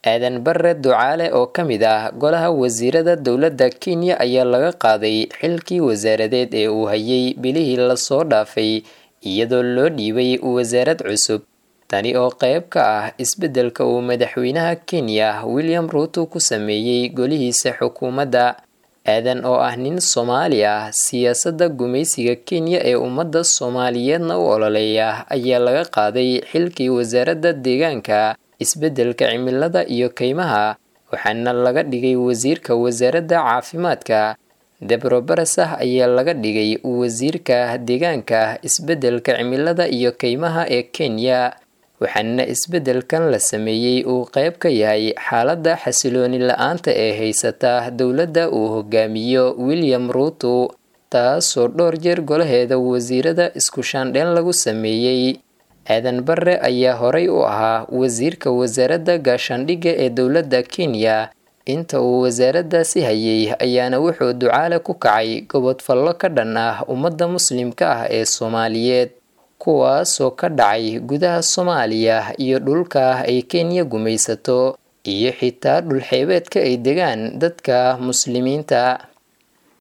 aadan bare ducaale oo ka mid ah golaha wasiirada dowladda kenya ayaa laga qaaday xilkii wasaaradeed ee uu hayay bilihii lasoo dhaafay iyadoo loo dhiibay wasaarad cusub tani oo qayb ka ah isbeddelka uu madaxweynaha kenya william ruuto ku sameeyey golihiisa xukuumadda aadan oo ah nin soomaali ah siyaasadda gumaysiga kenya ee ummadda soomaaliyeedna u ololeeya ayaa laga qaaday xilkii wasaaradda deegaanka isbeddelka cimilada iyo kaymaha waxaana laga dhigay wasiirka wasaaradda caafimaadka debro barasah ayaa laga dhigay wasiirka deegaanka isbeddelka cimilada iyo kaymaha ee kenya waxaana isbeddelkan la sameeyey uu qayb ka yahay xaaladda xasilooni la-aanta ee haysata dowladda uu hogaamiyo william ruuto taasoo dhowr jeer golaheeda wasiirada isku shaandheen lagu sameeyey aadan bare ayaa horay u ahaa wasiirka wasaaradda gaashaandhigga ee dowladda kenya inta uu wasaaraddaasi hayay ayaana wuxuu ducaale ku kacay gobodfallo ka dhan ah ummadda muslimka ah ee soomaaliyeed kuwaasoo ka dhacay gudaha soomaaliya iyo dhulka ay kenya gumaysato iyo xitaa dhulxeebeedka ay degaan dadka muslimiinta